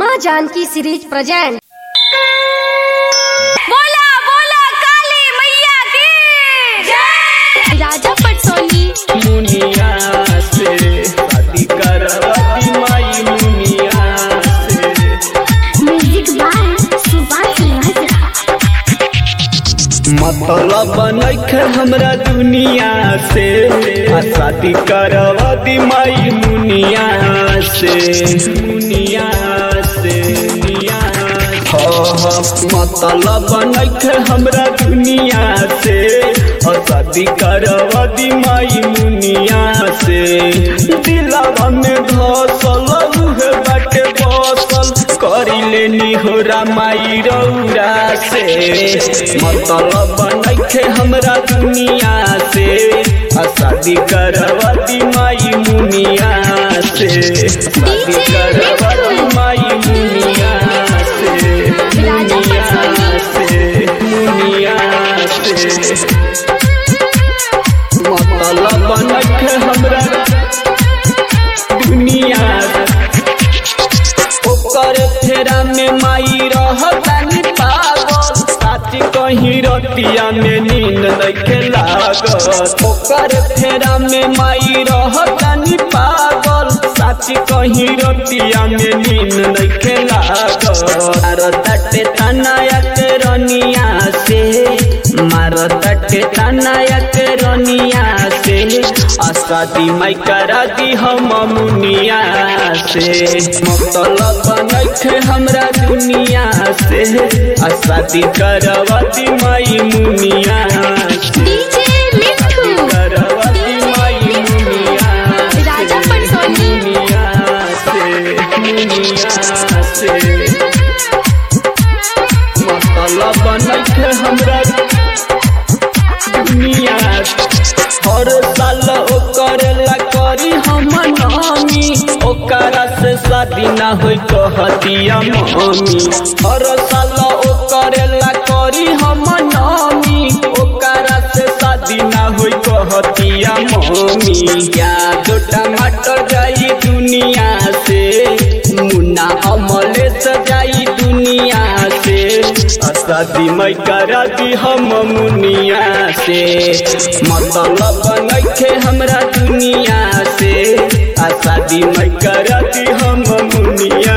माँ Janaki series present बोला बोला काली मैया की जय राजा पटसोनी मुनिया से शादी करवती माई मुनिया से म्यूजिक बाय सुभाष राजा मतलब बनैख हमरा दुनिया से आ शादी करवती माई मुनिया से मुनिया से मुनिया हो हो मतलब बनैख हमरा दुनिया से आ शादी करवती माई मुनिया से दिलवा में धसल उहे बाटे बसल करिले निहोरा माई रौरा से मतलब बनैखे हमरा दुनिया से आ शादी करवती माई मुनिया से शादी करवती माई मुनिया से मुनिया से मुनिया से मतलब बनैखे हमरा दुनिया ओकर फेरा में माई रहतानी पागल साथी कहीं रतिया में नींद नइखे लागत ओकर फेरा में माई रहतानी पागल साथी कहीं रतिया में नींद नइखे लागत मारताटे तनायक रनिया से मारताटे तनायक रनिया से असादी माई करा दी हम मुनिया से मतलब बनैखे हमरा दुनिया से असादी करवती माई मुनिया से डीजे मिठू करवती माई मुनिया से राजा पटसोनी मुनिया से मुनिया से मतलब बनैखे हमरा दुनिया हर साल ओकर ला करी हम नामी ओकरा से शादी ना होई कहतिया मम्मी हर साल ओकर ला करी हम नामी ओकरा से शादी ना होई कहतिया मम्मी या दो टमाटर जाई दुनिया से मुन्ना अमले सजाई दुनिया से शादी मैं करा दी हम मुनिया से मतलब नइखे हमरा दुनिया से आ शादी मैं करा दी हम मुनिया